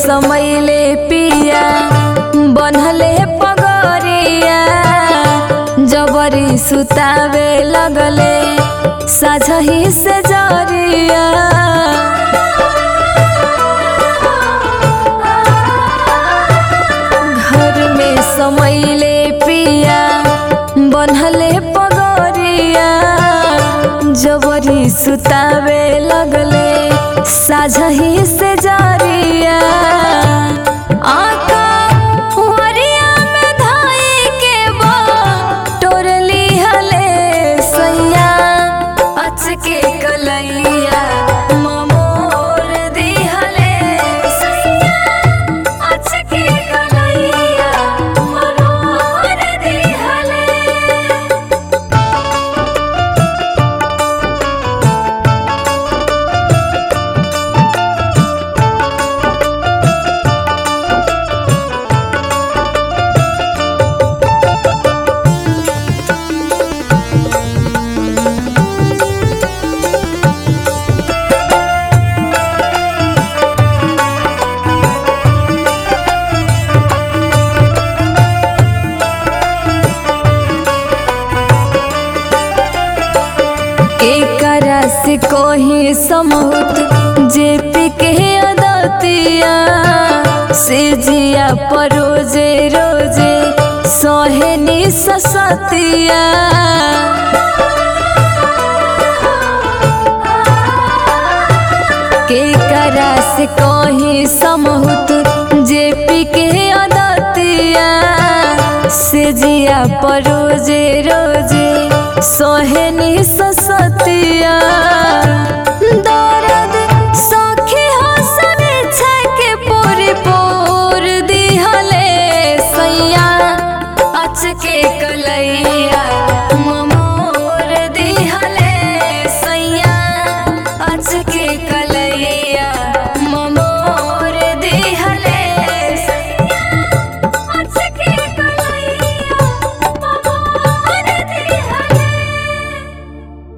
समैले पिया बनहले पगरिया जबरी सुतावे लगले साझही से जरिया घर में समैले पिया बनहले पगरिया जबरी सुतावे लगले साझही से जरिया आका हुअरिया में धाई के बा टोरली हले सैया अचके कलैया ममोर दिहले सैया अचके कलैया मरोर दिहले एकरा से कोही समूत जे पिके अदतिया से जिया पर रोजे रोजे सोहेनी ससतिया के करा से कोही समूत जे पिके अदतिया से जिया पर रोजे रोजे सोहेनी ससतिया